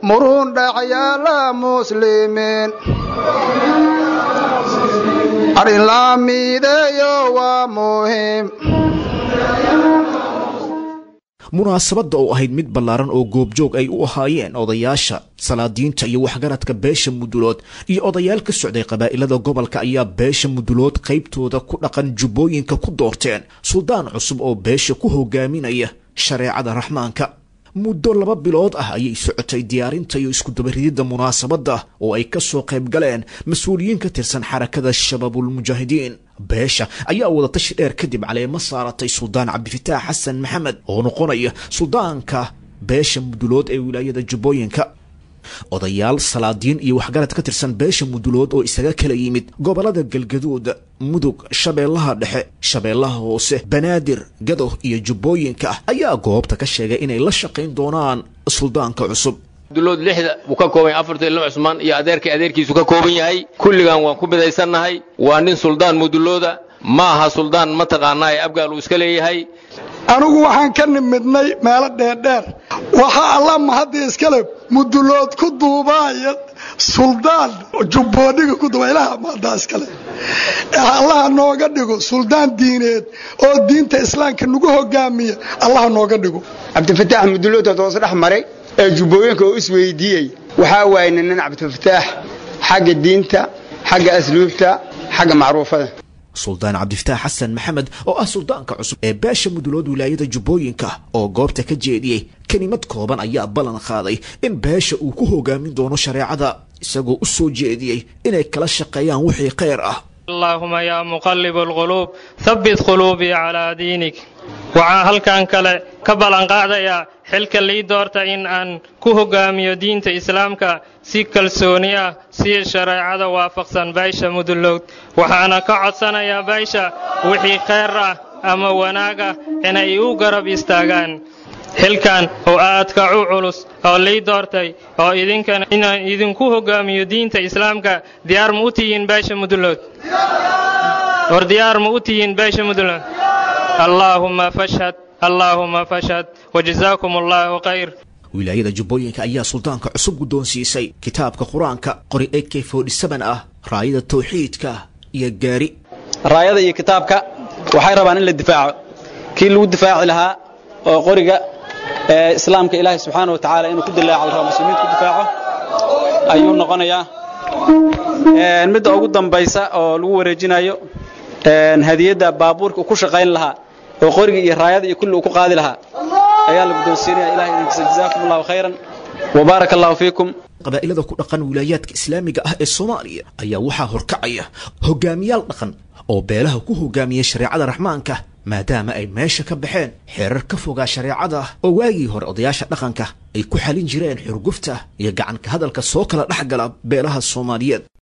murun dhexyaala muslimiin arrin la miideeyo waa muhiim munaasabadda oo ahayd mid ballaaran oo goobjoog ay u ahaayeen odayaasha salaadiinta iyo waxgaradka beesha mudulood iyo odayaal ka socday qabaa'ilada gobolka ayaa beesha mudulood qaybtooda ku dhaqan jubbooyinka ku doorteen suldaan cusub oo beesha ku hogaaminaya shareecada raxmaanka muddo laba bilood ah ayay socotay diyaarinta iyo iskudabarididda munaasabadda oo ay ka soo qayb galeen mas-uuliyiin ka tirsan xarakada shabaabulmujaahidiin beesha ayaa wadatashi dheer kadib caleemo saaratay suldaan cabdifitaax xasan maxamed oo noqonaya suldaanka beesha mudulood ee wilaayada jubbooyinka odayaal salaadiin iyo waxgarad ka tirsan beesha mudulood oo isaga kala yimid gobolada galgaduud mudug shabeellaha dhexe shabeellaha hoose banaadir gadow iyo jubbooyinka ayaa goobta ka sheegay inay la shaqayn doonaan suldaanka cusub mudulood lixda wuu ka kooban yahay afartan ilmo cusmaan iyo adeerkay adeerkiisu ka kooban yahay kulligan waan ku midaysannahay waa nin suldaan mudulooda ma aha suldaan mataqaanaa ee abgaal uu iska leeyahay anigu waxaan ka nimidnay meelo dheerdheer waxaa alla mahadii iskale mudulood ku duubaaya suldaan jubboodhiga ku duuba ilaha mahaddaa iskale allaha nooga dhigo suldaan diineed oo diinta islaamka nagu hogaamiya allaha nooga dhigo cabdifataax mudulood hoos dhex maray ee jubbooyinka oo isweydiiyey waxaa waayay nin cabdifataax xagga diinta xagga asluubta xagga macruufada suldaan cabdifitaax xasan maxamed oo ah suldaanka cusub ee beesha mudulood wilaayada jubbooyinka oo goobta ka jeediyey kelimad kooban ayaa ballan qaaday in beesha uu ku hogaamin doono shareecada isagoo u soo jeediyey inay kala shaqeeyaan wixii khayr ah allaahuma yaa muqallibu alquluub habbit quluubii calaa diinik waxaan halkan kale ka ballanqaadayaa xilka lii doorta in aan ku hogaamiyo diinta islaamka si kalsooni ah si shareecada waafaqsan baysha mudulowd waxaana ka codsanayaa baysha wixii khayr ah ama wanaag ah inay u garab istaagaan xilkan oo aadka u culus oo lii doortay oo idinkana inaan idinku hogaamiyo diinta islaamka diyaar ma u tihiin baysha mudulowd war diyaar ma u tihiin baysha mudulowd allaahumma fashhad allaahumma fashhad wajazaakum allaahu khayr wilaayada jubbooyinka ayaa suldaanka cusub guddoonsiisay kitaabka qur-aanka qori ak ah raayada tawxiidka iyo gaari raayada iyo kitaabka waxay rabaan in la difaaco kii lagu difaaci lahaa oo qoriga ee islaamka ilaahay subxaana wa tacaala inuu ku dilaaco rabo muslimiinta ku difaaco ayuu noqonayaa midda ugu dambaysa oo lagu wareejinayo hadiyadda baabuurka uu ku shaqayn lahaa oo qoriga iyo raayada iyo kulli uu ku qaadi lahaa ayaa la guddoonsiinaya ilahay idinkiisa jazaakum allahu khayran wabaaraka allahu fiikum qabaa'ilada ku dhaqan wilaayaadka islaamiga ah ee soomaaliya ayaa waxaa horkacaya hogaamiyaal dhaqan oo beelaha ku hogaamiya shareecada raxmaanka maadaama ay meesha ka baxeen xeerar ka fogaa shareecada oo waagii hore odayaasha dhaqanka ay ku xalin jireen xurgufta iyo gacanka hadalka soo kala dhex gala beelaha soomaaliyeed